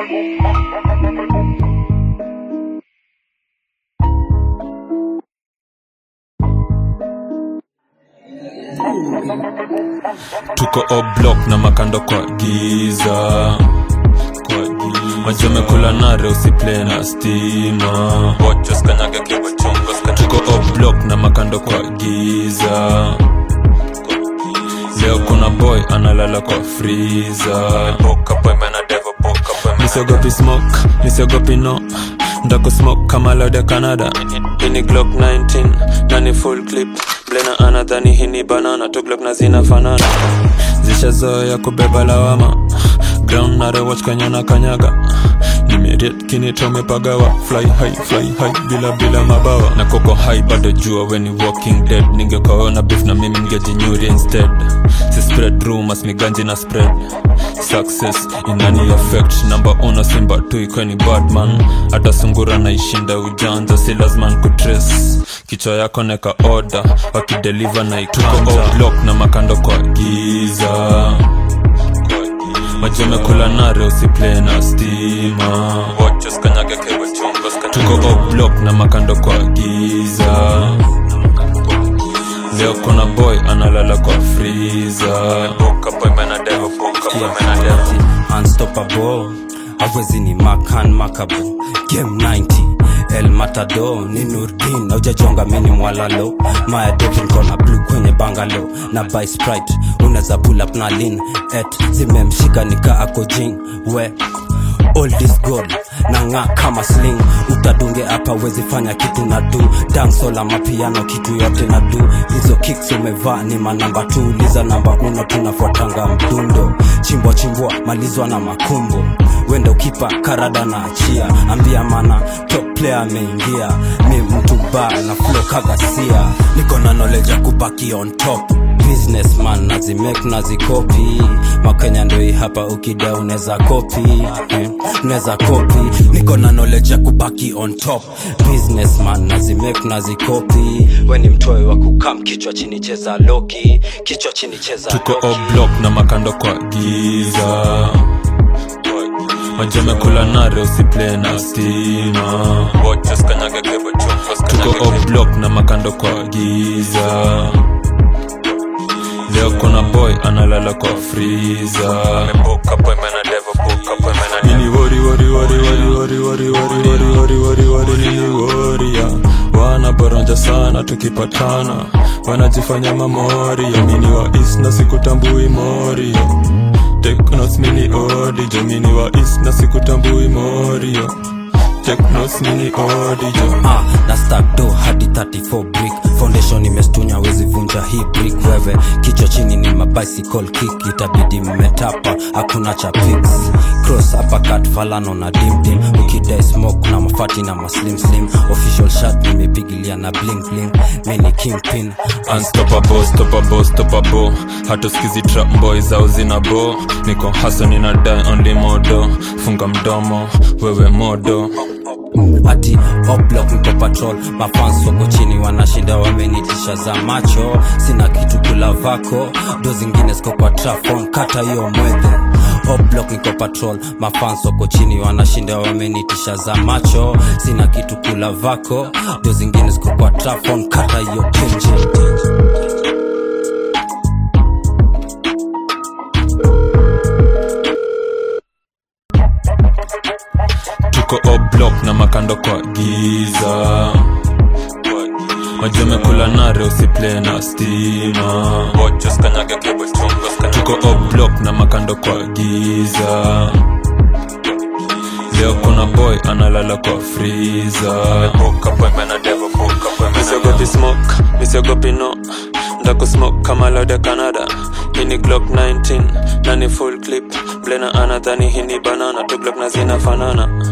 tuko oblock na makando kwa giza kwa giza majamekula nare usiple na stima tuko oblock na makando kwa giza leo kuna boy analala kwa friza misiogopi smoke misiogopi no ndako smoke kama laude canada ini glock 19 nani full clip blena anadhani hini banana tu glock na zinafanana zishazoya kubeba lawama ground narewatch kanyana kanyaga nimeriet kinitomepagawa fly high fly high bila bila mabawa na koko high bado jua weni walking dead ningekaona beef na mimi ngejinyuri instead si spread rumors miganji na spread success inani affect namba uno simba tu ikweni badman hata sungura naishinda ujanja si lazima kutrace kichwa yako neka order wakideliver na iktuko block na makando kwa giza majamekula nare usiple na stima tuko oblock na makando kwa giza leo kuna boy analala kwa friza unstoppable awezi ni makan makabo game 90 el matado ni nurdin aujajonga mini mwalalo maya devil kona blue kwenye bangalo na by sprite unaweza pull up na lin et zimemshika nika ako jing we all this gold na ng'aa kama sling utadunge hapa wezi fanya kitu na du dansola mapiano kitu yote na du hizo kicks umevaa ni manamba tu uliza namba uno tunafuatanga mdundo chimbwa chimbwa malizwa na makumbo wenda ukipa karada na achia ambia mana top player ameingia mi mtu ba na flow kagasia niko na knowledge ya kubaki on top businessman nazimake nazikopi makenya ndoi hapa ukida unaweza kopi eh, unaweza kopi niko na knowledge ya kubaki on top businessman nazimake nazikopi we ni mtoe wa kukam kichwa chini cheza loki kichwa chini cheza tuko loki. oblock na makando kwa giza majamekula nare usiple na stima tuko oblock na makando kwa giza leo kuna boy analala kwa friza nini wori wori wori wori wori wori wori wori wori wori wori nini woria wanaboronja sana tukipatana wanajifanya mamoria mini wa is na sikutambui morio teknos mini odijo mini wa is na sikutambui morio teknos mini odijo ah, na stack do hadi 34 brick foundation imestunya wezi vunja hii brick wewe kichwa chini ni mabicycle kick itabidi mmetapa hakuna cha pix cross uppercut falano na dimdim ukidai smoke na mafati na maslim slim official shot nimepigilia na bling bling mini kingpin unstoppable stoppable stoppable hatuskizi trap boy zao zina bo niko haso nina die only modo funga mdomo wewe modo ati oblock niko patrol mafans wako chini wanashinda wamenitisha za macho sina kitu kula vako do zingine ziko kwa trafon kata hiyo mwedhe oblock niko patrol mafans wako chini wanashinda wamenitisha za macho sina kitu kula vako do zingine ziko kwa trafon kata hiyo kinji tuko oblock na makando kwa giza majamekula nare usiple na stima tuko oblock na makando kwa giza leo kuna boy analala kwa friza misiogopi smoke misiogopi no ndako smoke kama laude canada hini glock 19 nani full clip blena anadhani hini banana tu glock na zinafanana